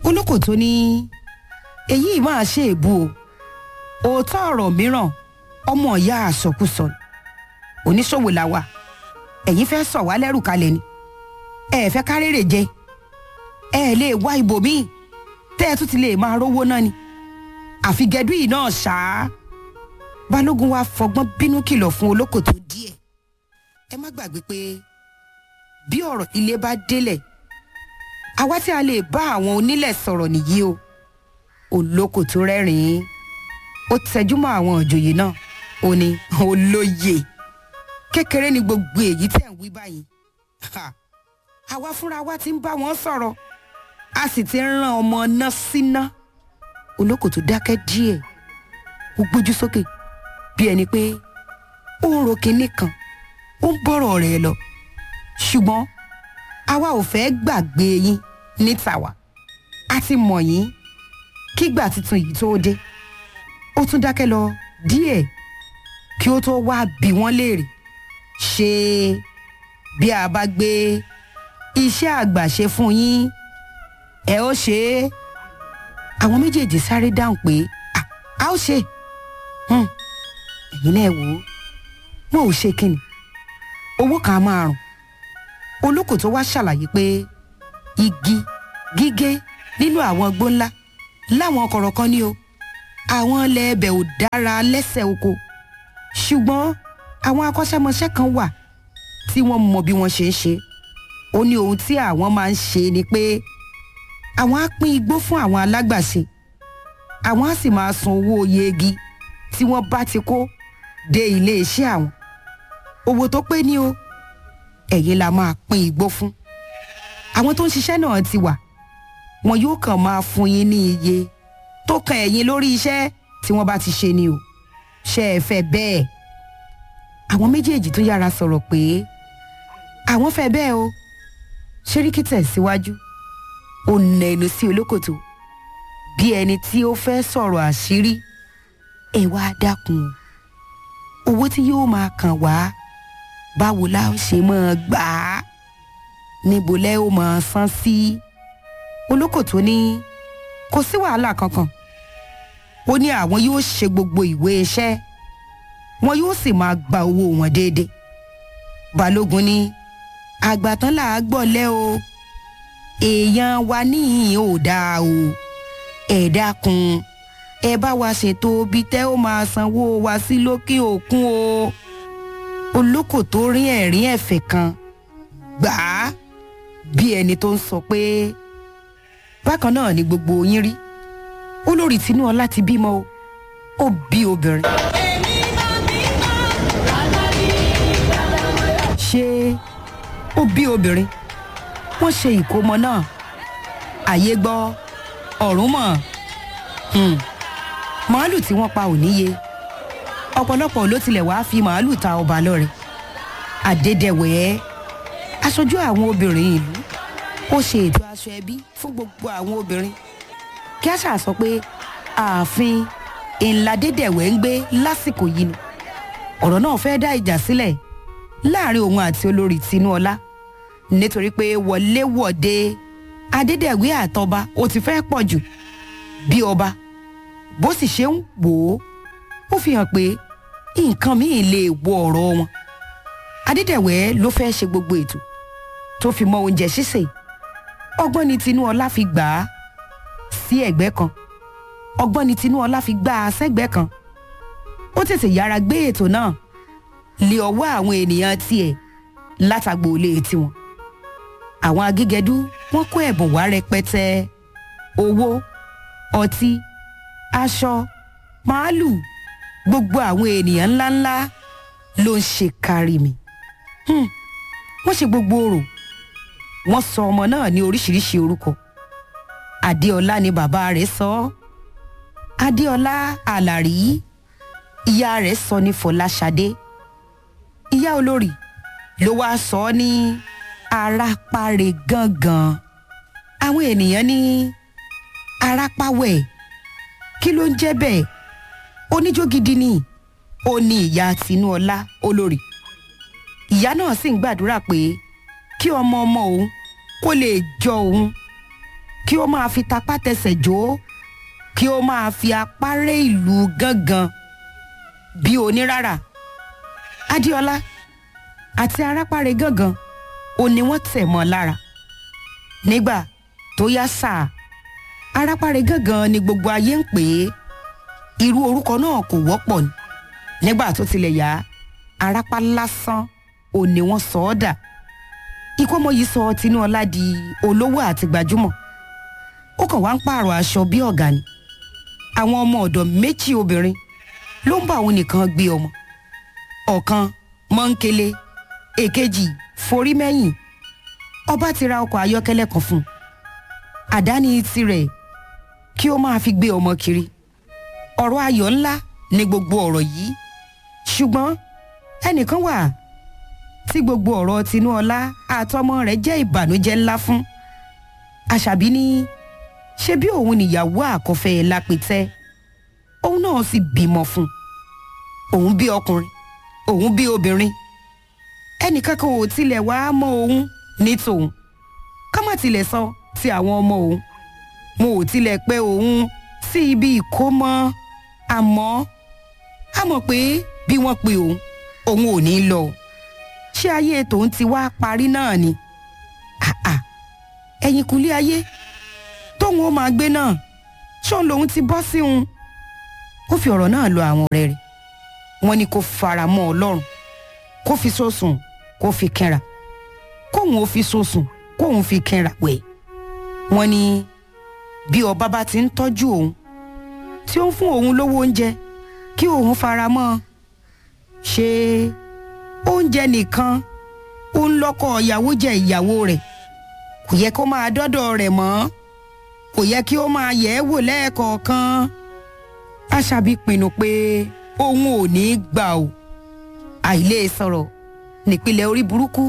olókòtó ní èyí máa ṣe èbú o òótọ́ ọ̀rọ̀ mìíràn ọmọ ìyá àsọkúsọ ni. oníṣòwò làwà ẹ̀yin fẹ́ sọ̀ wá lẹ́rù kalẹ̀ ni ẹ fẹ́ kárèrè jẹ ẹ lè wá ibòmíì tẹ́ ẹ tún ti lè máa rówó náà ni àfi gẹdú yìí náà ṣáá balógun wa fọgbọ́n bínú kìlọ̀ fún olókòtó díẹ̀ ẹ má gbàgbé pé bí ọ̀rọ̀ ilé bá délẹ̀ àwa tí a lè bá àwọn onílẹ̀ sọ̀rọ̀ nìyí o olókòtó rẹ́rìn-ín ó tẹjúmọ́ àwọn òjòyè náà ó ní olóye kékeré ni gbogbo èyí tẹ̀ ń wí báyìí Ha! àwa fúnra wa ti ń bá wọn sọ̀rọ̀ a sì ti ń rán ọmọ náà síná olókòtó dákẹ́ díẹ̀ ó gbójú sókè bí ẹni pé ó ń ro kinní kan ó ń bọ̀rọ̀ rẹ̀ lọ ṣùgbọ́n àwa ò fẹ́ gbàgbé yín ní tàwa a ti mọ̀ yín kígbà tuntun yìí tó dé ó tún dákẹ́ lọ díẹ̀ kí ó tó wá bí wọ́n léèrè ṣé bí a bá gbé iṣẹ́ àgbàṣe fún yín ẹ ó ṣe é àwọn méjèèjì sáré dáhùn pé "À, a ó ṣe Hmm, ẹ̀yin náà wò ó wọn ò ṣe kíni owó kan á máa rùn olóko tó wá ṣàlàyé pé igi gígé nínú àwọn igbó ńlá láwọn kọ̀rọ̀ kan ní o àwọn ilẹ̀ ẹbẹ̀ ò dára lẹ́sẹ̀ oko ṣùgbọ́n àwọn akọ́ṣẹ́mọṣẹ́ kan wà tí wọ́n mọ bí wọ́n ṣe ń ṣe ó ní ohun tí àwọn máa ń ṣe ni pé àwọn á pín igbó fún àwọn alágbàṣe àwọn á sì máa san owó iye igi tí wọ́n bá ti kó dé ilé iṣẹ́ àwọn owó tó pé ní o ẹ̀yin la máa pín igbó fún àwọn tó ń ṣiṣẹ́ náà ti wà wọn yóò kàn máa fún yín ní iye tó kan ẹ̀yin lórí iṣẹ́ tí wọ́n bá ti ṣe ni o ṣe é fẹ́ bẹ́ẹ̀ àwọn méjèèjì tó yára sọ̀rọ̀ pé àwọn fẹ́ bẹ́ẹ̀ o ṣeríkì tẹ̀síwájú ó nà ẹnu sí olókòtò bí ẹni tí ó fẹ́ sọ̀rọ̀ àṣírí ẹ wá dákun o owó tí yóò máa kàn wá báwo la ó ṣe máa gbà á níbo lẹ́ ó máa san sí olókòtò ní kò sí wàhálà kankan ó ní àwọn yóò ṣe gbogbo ìwé iṣẹ́ wọn yóò sì máa gba owó wọn déédéé balógun ní àgbàtán là á gbọ́lẹ́ o èèyàn wa níhìn ò dáa o ẹ dákun ẹ bá wa ṣètò ibi tẹ́ ó máa sanwó wa sí lókè òkun o olóko tó rín ẹ̀rín ẹ̀fẹ̀ kan gbà á bí ẹni tó ń sọ pé bákan náà ni gbogbo yín rí olórí tinúọlá ti bímọ o ó bí obìnrin. ṣé ó bí obìnrin wọ́n ṣe ìkómọ náà àyè gbọ́ ọ̀run mọ̀ Hmm. màálù tí wọ́n pa ò níye ọ̀pọ̀lọpọ̀ ló tilẹ̀ wáá fi màálù ta ọba lọ́rẹ àdédéwẹ̀ aṣojú àwọn obìnrin ìlú ó ṣe ètò aṣọ ẹbí fún gbogbo àwọn obìnrin kí a ṣàṣọ pé ààfin ìlàdédéwẹ̀ ń gbé lásìkò yìí ni ọ̀rọ̀ náà fẹ́ dá ìjà sílẹ̀ láàrin òun àti olórí tinúọlá nítorí pé wọléwọ̀de adédèwé àtọba ó ti fẹ́ pọ̀ jù bí ọba bó sì ṣe ń wò ó ó fi hàn pé nǹkan míì lè wọ ọ̀rọ̀ wọn adédèwé ló fẹ́ ṣe gbogbo ètò tó fi mọ oúnjẹ ṣíṣe ọgbọ́n ni tinúọlá fi gbà á sí ẹ̀gbẹ́ kan ọgbọ́n ni tinúọlá fi gbà á sẹ́gbẹ́ kan ó tètè yára gbé ètò náà lé ọwọ́ àwọn ènìyàn tiẹ̀ látàgbò ilé tiwọn àwọn agígẹdú wọn kó ẹ̀bùn wá rẹpẹtẹ owó ọtí aṣọ màálù gbogbo àwọn ènìyàn ńláńlá ló ń ṣe kárí mi Hmm, wọ́n ṣe gbogbo orò wọ́n sọ ọmọ náà ní oríṣiríṣi orúkọ adéọlá ni bàbá rẹ̀ sọ ọ́ adéọlá àlàrí ìyá rẹ̀ sọ ní fọláṣadé ìyá olórí ló wáá sọ ọ́ ní arápáre gangan àwọn ènìyàn ní arápáwẹ̀ kí ló ń jẹ́ bẹ́ẹ̀ oníjó gidi ni ó ní ìyá tinúọlá olórí ìyá náà sì ń gbàdúrà pé kí ọmọ ọmọ òun kó lè jọ òun kí ó máa fi tapá tẹsẹ̀ jó kí ó máa fi apá ré ìlú gángan bí onírárà adéọlá àti arápáre gángan ó ní wọ́n tẹ̀ mọ́ lára nígbà tó yá sáà arápáre gángan ni gbogbo ayé ń pè é irú orúkọ náà kò wọ́pọ̀ ni nígbà tó tilẹ̀ yá arápá lásán ò ní wọ́n sọ ọ́ dà ikú ọmọ yìí sọ tinúọlá di olówó àti gbajúmọ̀ ó kàn wá ń pààrọ̀ aṣọ bí ọ̀gá ni àwọn ọmọ ọ̀dọ̀ méjì obìnrin ló ń bá òun nìkan gbé ọmọ ọ̀kan mọ́ńkele èkejì forí mẹ́yìn ọba ti ra ọkọ̀ ayọ́kẹ́lẹ́ kan fún un àdáni tirẹ̀ kí ó máa fi gbé ọmọ kiri ọ̀rọ̀ ayọ̀ ńlá ni gbogbo ọ̀rọ̀ yìí ṣùgbọ́n ẹnìkan wà tí gbogbo ọ̀rọ̀ tinúọlá àtọmọ rẹ̀ jẹ́ ìbànújẹ́ ńlá fún àṣàbí ní ṣe bí òun níyàwó àkọ́fẹ́ lápẹtẹ òun náà sì bímọ fún òun bí ọkùnrin òun bí obìnrin ẹnìkankan ò tilẹ̀ wá mọ́ òun ní tòun ká má tilẹ̀ sọ ti àwọn ọmọ òun mo ò tilẹ̀ pé òun sí ibi ìkómọ àmọ́ a mọ̀ pé bí wọ́n pe òun òun ò ní lọ ṣé ayé tòun ti wá parí náà ni àà ẹ̀yìn kùlé ayé tóun ó máa gbé náà ṣóun lòun ti bọ́ sí òun ó fi ọ̀rọ̀ náà lọ àwọn ọ̀rẹ́ rẹ̀ wọ́n ní kó fara mọ́ ọlọ́run kó fi sósùn kó fi kẹ́ra kóun ó fi sósùn kóun fi kẹ́ra wẹ̀ wọ́n ní bí ọba bá ti ń tọ́jú òun tí ó ń fún òun lówó oúnjẹ kí òun fara mọ́ ọ ṣe oúnjẹ nìkan ó ń lọ́kọ̀ ìyàwó jẹ ìyàwó rẹ̀ kò yẹ kó máa dọ́dọ̀ rẹ̀ mọ́ kò yẹ kí ó máa yẹ̀ ẹ́ wò lẹ́ẹ̀kọ̀ọ̀kan aṣàbí pinnu pé òun ò ní í gbà o àìlè sọ̀rọ̀ nípìnlẹ̀ orí burúkú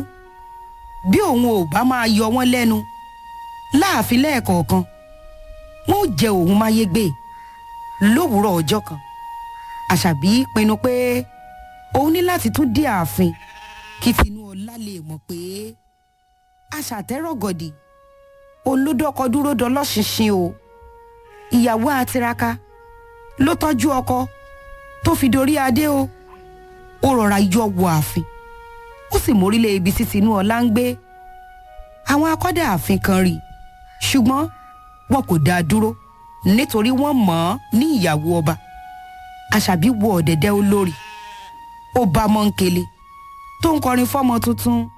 bí òun ò bá máa yọ wọ́n lẹ́nu láàfin lẹ́ẹ̀kọ̀ọ̀kan wọ́n ó jẹ òun máyégbé lówùúrọ̀ ọjọ́ kan àṣàbí pinnu pé òun ní láti tún dé ààfin kí tinúọlá lè mọ̀ pé aṣàtẹ́rọ̀gọ̀dì olódọ́kọ dúró dọlọ́ṣinṣin o ìyàwó àtiraka ló tọ́jú ọkọ tó fi dorí adé o ó rọra yọ wọ ààfin ó sì mórílẹ̀ ibi tí tinúọlá ń gbé àwọn akọ́dà ààfin kan rí ṣùgbọ́n wọn kò dá a dúró nítorí wọ́n mọ̀ ọ́n ní ìyàwó ọba àṣàbí wọ ọ̀dẹ̀dẹ̀ olórí ó bá mọ́ńkele tó ń kọrin fọ́mọ tuntun